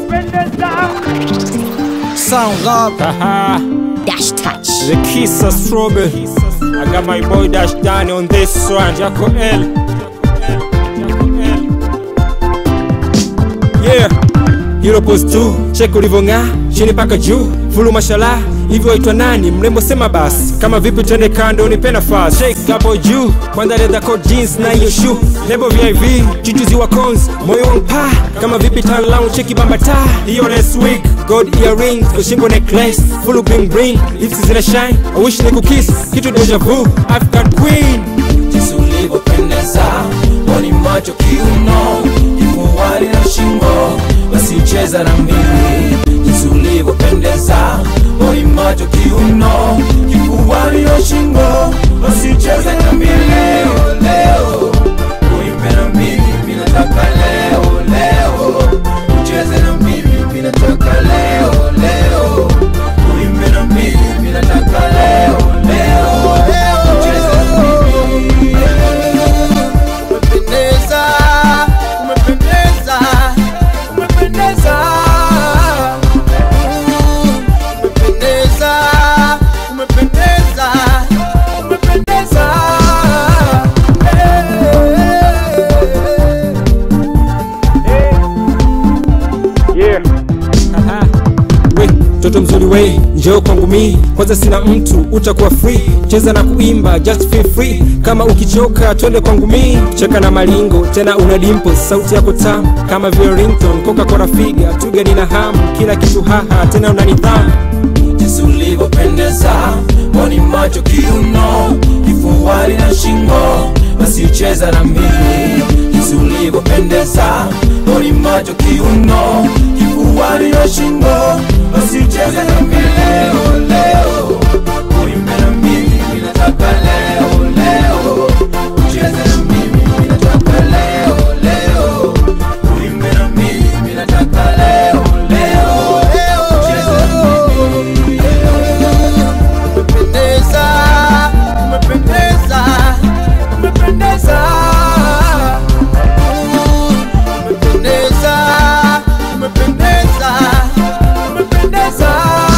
Sound love. Haha, Dash touch. the kiss of strawberry. I got my boy Dash Danny on this one. Jaco L. Yeah. Hero pose 2 check ulivyong'aa chini paka juu fulu mashallah hivyo waitwa nani mrembo sema basi kama vipi twende kando nipe nafasi shake hapo juu kwanza leather coat jeans na hiyo shoe lebo viv chuchuzi wa cons moyo wangu pa kama vipi tan lounge cheki bamba taa hiyo last week gold earrings kwa shingo necklace full bling bling lips zina shine i wish nikukiss kitu deja vu african queen jinsi ulivyopendeza wani macho kiuno kifuani na shingo basi cheza na mimi jinsi ulivyopendeza wani macho kiuno kifuani na shingo basi cheza na mimi leo leo uimbe na mimi mimi nataka leo leo ucheze na mimi mimi nataka leo leo uimbe na mimi mimi nataka leo leo ucheze na mimi Umependeza, umependeza, umependeza. Mm, Umependeza, umependeza, umependeza. yeah. Aha. we mtoto mzuri we njoo kwangu mi kwanza sina mtu utakuwa free cheza na kuimba just feel free kama ukichoka twende kwangu mi cheka na malingo tena una dimpo sauti yako tamu kama vile ringtone coca cola figa tuga nina hamu kila kitu haha tena una nidhamu jinsi ulivyopendeza moni macho kiuno kifuani na shingo basi cheza na mimi jinsi ulivyopendeza moni macho kiuno kifuani na shingo basi cheza na mimi leo leo uimbe na mimi mimi nataka leo leo ucheze na mimi mimi nataka leo leo uimbe na mimi mimi nataka leo leo ucheze na mimi Umependeza, umependeza, umependeza. Mm, Umependeza, umependeza, umependeza.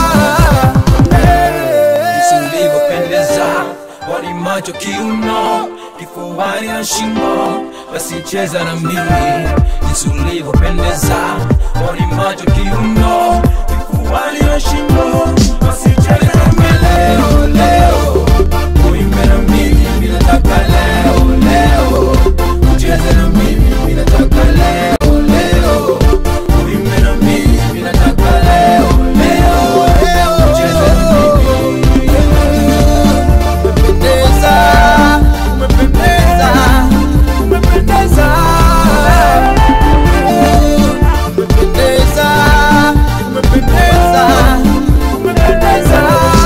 jinsi ulivyopendeza wali macho kiuno kifuani na shingo basi cheza na mimi jinsi ulivyopendeza wali macho kiuno kifuani na shingo basi cheza na mimi leo leo uimbe na mimi mimi nataka leo leo ucheze na mimi mimi nataka leo leo uimbe na mimi mimi nataka leo leo ucheze na mimi Umependeza, umependeza, umependeza. Mm, Umependeza, umependeza, umependeza.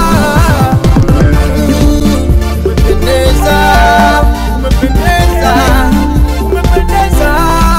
Mm, Umependeza, umependeza, umependeza.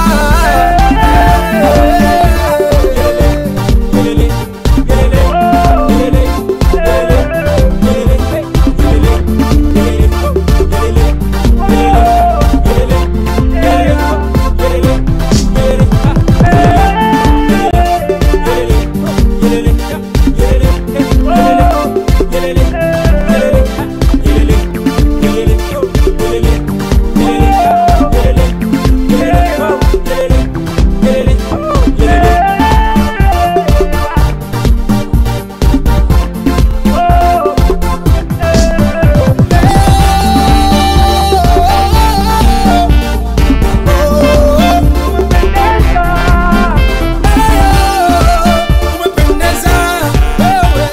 Umependeza, wewe.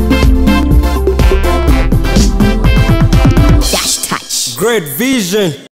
Dash touch. great vision